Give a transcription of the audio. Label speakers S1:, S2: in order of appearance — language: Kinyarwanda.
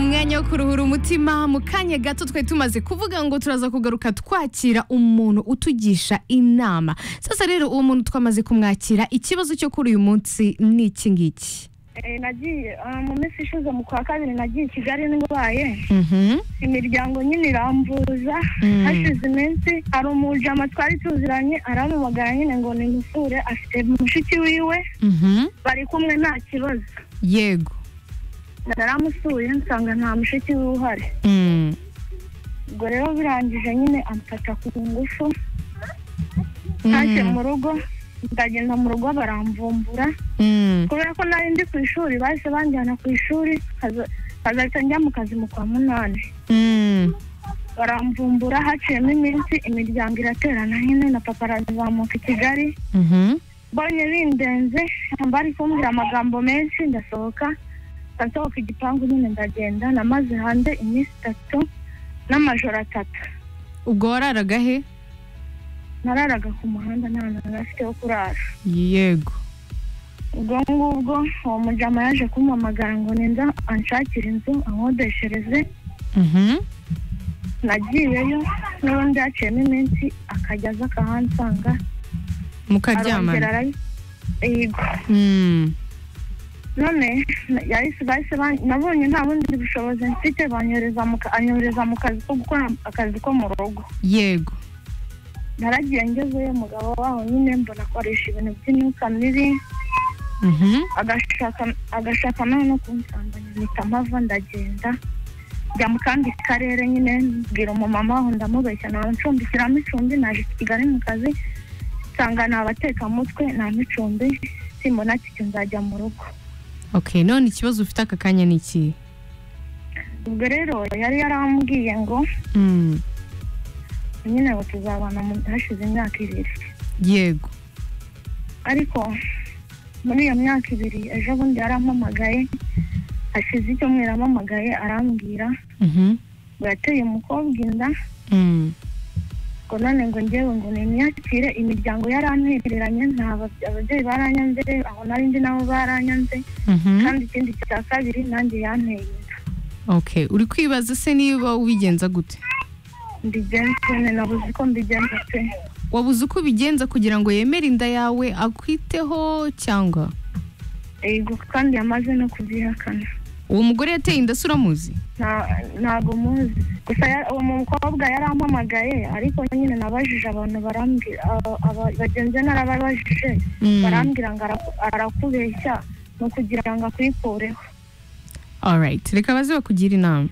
S1: yo kuruhura umutima mu kanya gato twari tumaze kuvuga ngo turaza kugaruka twakira umuntu utugisha inama sasa rero uwo muntu twamaze kumwakira ikibazo cyo kuri uyu munsi ni iki ngiki
S2: Eh, nagiye ah, mu minsi ishize mu kwa kabiri nagiye i kigali ndwaye
S1: Mhm.
S2: imiryango nyine iramvuza
S1: Mm.
S2: hashize iminsi hari umujama twari tuziranye arampamagara nyine ngo nimusure afite mushiki wiwe
S1: Mhm.
S2: bari kumwe nta kibazo
S1: yego
S2: naramusuye nsanga nta mushiki wiwe uhari
S1: Mm.
S2: ubwo rero birangije nyine amfata ku ngufu ntashye mu rugo ndagenda mu rugo baramvumbura
S1: Mm.
S2: kubera ko nari ndi ku ishuri bahise banjyana ku ishuri nkaza- nkazahita njya mu kazi mu kwa munani
S1: Mm.
S2: baramvumbura haciyemo iminsi imiryango iraterana nyine na papa arazamuka i kigali
S1: Mhm.
S2: mbonye bindenze bari kumbwira amagambo menshi ndasohoka ndasohoka igipangu nyine ndagenda namaze hanze iminsi itatu n'amajoro atatu
S1: ubwo wararaga he
S2: nararaga ku muhanda nta muntu afite wo kurara
S1: yego
S2: ubwo ngubwo uwo mujama yaje kumpamagara ngo ninza anshakire inzu ankodeshereze
S1: Mhm.
S2: nagiyeyo n'ubundi haciyemo iminsi akajya aza akahansanga
S1: mukaryamana
S2: arongera yego
S1: Mm.
S2: none yahise bahise ban- nabonye nta bundi bushobozi mfite banyohereza mu ka- anyohereza mu kazi ko gukora akazi ko mu rugo
S1: yego
S2: naragiye ngezeyo umugabo waho nyine mbona akoresha ibintu by'imyuka mibi
S1: Mhm.
S2: agashaka agashaka nawe no kunsambanya mpita mpava ndagenda njya mu kandi karere nyine mbwira umumama waho ndamubeshya nawe ncumbikiramo icumbi naje kigali mu kazi nsanga ni abatekamutwe nta micumbi simbona kiti nzajya mu rugo
S1: okay none ikibazo ufite aka kanya ni iki
S2: ubwo rero yari yarambwiye ngo
S1: Mm.
S2: nyine ngo tuzabana mu- hashize imyaka ibiri
S1: yego
S2: ariko muri iyo myaka ibiri ejo bundi yarampamagaye hashize icyumweru ampamagaye arambwira
S1: Mhm.
S2: ngo yateye umukobwa inda
S1: Mm.
S2: ngo none ngo ngewe ngo nimyakire imiryango yarantereranye nta bab- ababyeyi baranyanze aho nari ndi nabo baranyanze
S1: Mhm.
S2: kandi ikindi cya kabiri nanjye yanteye inda
S1: okay uri kwibaza se niba ubigenza gute
S2: mbigenze ne nabuze ko mbigenza pe
S1: wabuze uko ubigenza kugira ngo yemere inda yawe akwiteho cyangwa
S2: yego kandi yamaze no kubyihakana
S1: uwo mugore yateye inda se uramuzi
S2: Nta- ntabwo muzi gusa ya- uwo mukobwa yarampamagaye ariko nyine nabajije abantu barambwira aba- aba- bagenzi be narababajije
S1: Mm.
S2: barambwira ngo ara- arakubeshya ni ukugira ngo akwikureho
S1: alright reka baze bakugira inama